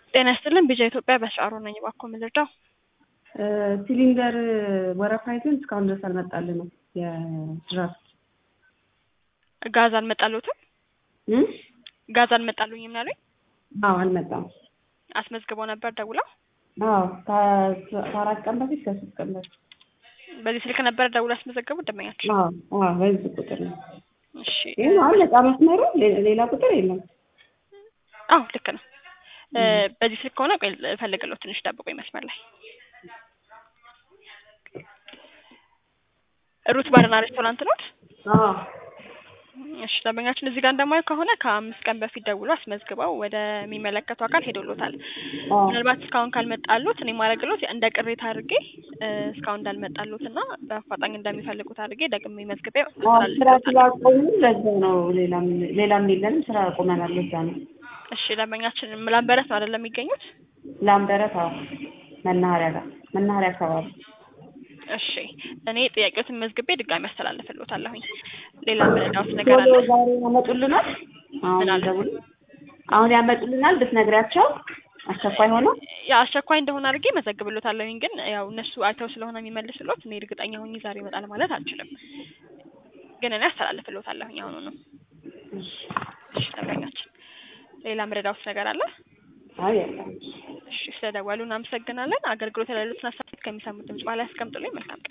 ጤና ይስጥልን ቢጃ ኢትዮጵያ በሻሮ ነኝ። እባክዎ ምን ልርዳው? ሲሊንደር ወረፋ ይዘን እስካሁን ድረስ አልመጣልንም። የድራፍት ጋዝ አልመጣልዎትም? እም? ጋዝ አልመጣልኝም ነው ያሉኝ? አዎ አልመጣም። አስመዝግበው ነበር ደውለው? አዎ ከ- ከአራት ቀን በፊት ከሶስት ቀን በፊት በዚህ ስልክ ነበር ደውለው ያስመዘገቡት ደንበኛችን? አዎ አዎ በዚህ ቁጥር ነው። እሺ ይህ አሁን ነጻ መስመሩ ሌ- ሌላ ቁጥር የለም። አዎ ልክ ነው። እ በዚህ ስልክ ከሆነ ቆይ እፈልግልዎት ትንሽ ጠብቁኝ መስመር ላይ ሩት ባርና ሬስቶራንት ኖት? አዎ እሺ ደንበኛችን እዚህ ጋር እንደማየው ከሆነ ከአምስት ቀን በፊት ደውሎ አስመዝግበው ወደሚመለከቱ አካል ሄዶሎታል። አዎ ምናልባት እስካሁን ካልመጣሉት እኔ ማድረግሎት እንደ ቅሬታ አድርጌ እ እስካሁን እንዳልመጣሉት እና በአፋጣኝ እንደሚፈልጉት አድርጌ ደግሜ መዝግቤ አዎ ስራ አስተላልፍልዎታለሁ። ስላቆሙ ለዛ ነው። ሌላም ሌላም የለንም ስራ አቁመናል። ለዛ ነው። እሺ ደንበኛችን ምላምበረት ነው አይደለም የሚገኙት? ላምበረት አዎ መናኸሪያ ጋር መናኸሪያ አካባቢ እሺ እኔ ጥያቄዎትን መዝግቤ ድጋሚ አስተላልፍልዎታለሁኝ። ሌላ ምንዳውስ ነገር ቶሎ አለ? ዛሬ ያመጡልናል። አሁን ምን አለ? ደውል አሁን ያመጡልናል ብትነግሪያቸው አስቸኳይ ሆኖ ያ አስቸኳይ እንደሆነ አድርጌ መዘግብሎታለሁኝ። ግን ያው እነሱ አይተው ስለሆነ የሚመልስሎት እኔ እርግጠኛ ሆኜ ዛሬ ይመጣል ማለት አልችልም። ግን እኔ አስተላልፍልዎታለሁኝ አሁኑ ነው። እሺ እሺ ደንበኛችን ሌላ ምረዳውስ ነገር አለ? አይ የለም። እሺ ስለደወሉ እናመሰግናለን። አገልግሎት ያሉትን ሀሳቦች ከሚሰሙት ድምጽ በኋላ ያስቀምጡልኝ። መልካም ቀን